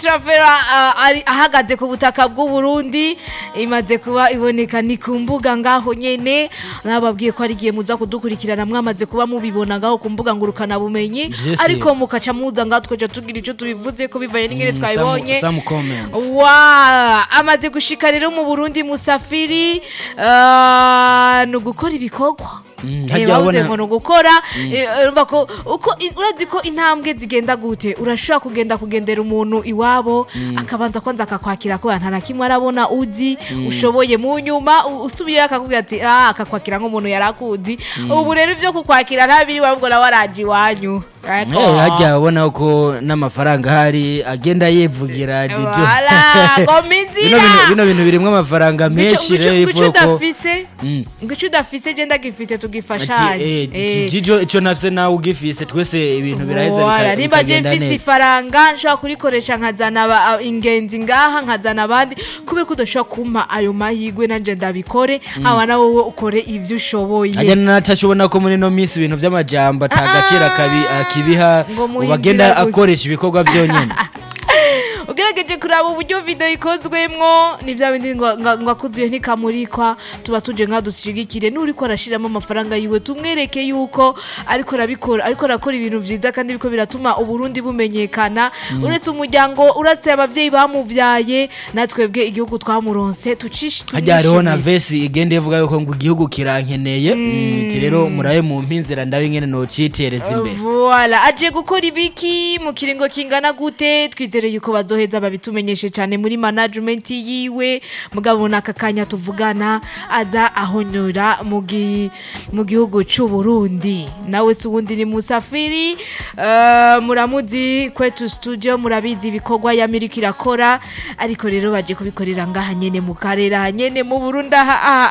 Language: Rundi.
travera uh, ari ahagaze ku butaka bw'u Burundi imaze kuba iboneka ni ku mbuga ngaho nyene nababwiye ko ari giye muza kudukurikirana mwamaze kuba mubibona ngaho ku mbuga ngurukana bumenyi Vyese. ariko mukaca muza ngaho twaje tugira ico tubivuze ko bivanye n'ingene Mm, twabibonye some- some comments. wa amaze gushika rero mu Burundi musafiri uh, ni ugukora ibikorwa Mm, Eh, harya bavuze wabona- ngo ni ugukora eh, urumva ko uko i- urazi ko intambwe zigenda gute urashobora kugenda kugendera umuntu iwabo akabanza kwanza akakwakira ko nta na kimwe arabona uzi ushoboye mu nyuma u- usubiyeyo akakubwira ati ah akakwakira nk'umuntu yari akuzi ubu rero ibyo kukwakira nta biri wabwo nawe araje iwanyu Ariko- Eh, harya ubona ko n'amafaranga ahari agenda yivugira DJ. Voilà, ngo minzira. bino bintu bino bintu birimwo amafaranga menshi rero ngico ivuga ko udafise Mm. ngico udafise je ndagifise ati tugifashanye eh, Eh. jijo ico nafise nawe ugifise twese ibintu biraheza Voilà, bika- nimba je bikagenda mfise neza ifaranga nshobora kurikoresha nkazana aba- a- ingenzi ngaha nkazana abandi kubera ko udashobora kumpa ayo mahigwe nanje ndabikore haba na wowe ukore ivyo ushoboye ajya natashobona ko muri no minsi ibintu vy'amajambo ata gaciro akabi- akibiha Ngo muhe ubagenda inzira gusa. akoresha ibikorwa byonyene ugerageje kuraba uburyo video ikozwemwo ni bya bindi ngo ngo- ngo akuzuye ntikamurikwa tuba tuje nka dushigikire n'uriko arashiramo amafaranga yiwe tumwereke yuko ariko arabikora ariko arakora ibintu vyiza kandi biko biratuma uburundi bumenyekana uretse umuryango uretse abavyeyi bamuvyaye natwebwe igihugu twamuronse tucishi hajya hariho na vesi igenda ivuga yuko ngo igihugu kirankeneye Mm, iti rero murabe mu mpinzira ndabe ingene nocitereza imbere Voilà, aje gukora ibiki mu kiringo kingana gute twizere yuko bazoheza babitumenyeshe cyane muri management yiwe mugabo naka kanya tuvugana aza ahonyora mu gi- mu gihugu cy'u Burundi nawe si uwundi ni Musafiri uh, muramuzi kwetu studio murabizi ibikorwa yamirika irakora ariko rero baje kubikorera ngaha nyene mu karere aha nyene mu Burundi aha aha